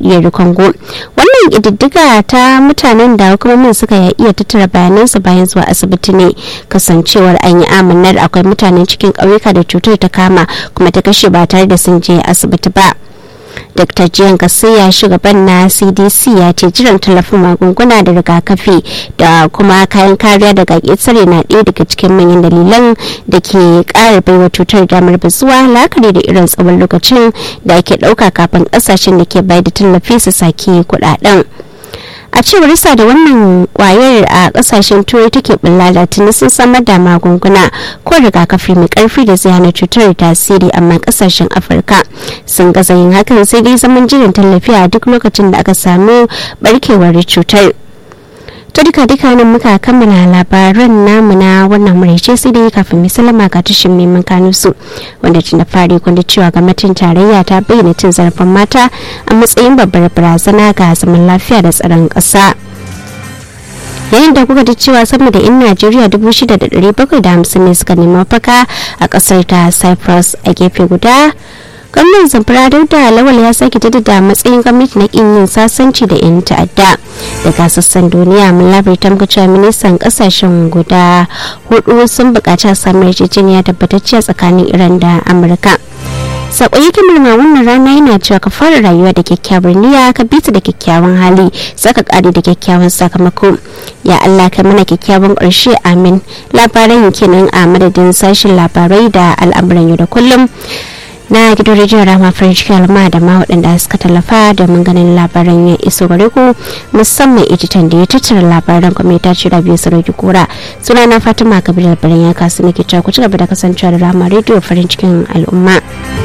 demokuraɗiyyar congo wannan ƙididdiga ta mutanen da hukumomin suka iya tattara bayanansu bayan zuwa asibiti ne kasancewar an yi amanar akwai mutane cikin ƙauyuka da cutar ta kama kuma ta kashe ba tare da sun je asibiti ba dr jiyan gasiya shugaban na cdc ya ce jiran tallafin magunguna da rigakafi da kuma kayan kariya daga ƙetare na ɗaya daga cikin manyan dalilan da ke ƙara baiwa cutar damar bazuwa la'akari da irin tsawon lokacin da ake ɗauka kafin ƙasashen da ke bayar da tallafi su sake kuɗaɗen. a cewar sa da wannan kwayar a kasashen turai take bulla da tuni sun samar da magunguna ko rigakafi mai karfi da zai hana cutar tasiri amma kasashen afirka sun gaza yin hakan sai dai zaman jiran tallafi a duk lokacin da aka samu barkewar cutar to duka duka nan muka kammala labaran namu na wannan muraice sai dai kafin mai salama ga tushen neman kanu su wanda tun da fari kwanda cewa gwamnatin tarayya ta bayyana cin zarafin mata a matsayin babbar barazana ga zaman lafiya da tsaron ƙasa yayin da kuka ji cewa sama da 'yan najeriya 6,750 ne suka nemi mafaka a ƙasar ta cyprus a gefe guda gwamnan zamfara da lawal ya sake jaddada matsayin gwamnati na kin yin sasanci da 'yan ta'adda daga sassan duniya mun labarta muka cewa ministan kasashen guda hudu sun bukaci a samun yarjejeniya tabbatacciya tsakanin iran da amurka sako yake murna wannan rana yana cewa ka fara rayuwa da kyakkyawar niyya ka bita da kyakkyawan hali saka kare da kyakkyawan sakamako ya allah kai mana kyakkyawan ƙarshe amin labaran kenan a madadin sashen labarai da al'amuran yau da kullum na gidan rediyon rama french kalma da ma waɗanda suka tallafa domin ganin labaran ya iso gare ku musamman editan da ya tattara labaran kuma ya tace rabiu sarauki kura suna na fatima kabir labaran ya kasu nake cewa ku ci gaba da kasancewa da rama rediyo farin cikin al'umma.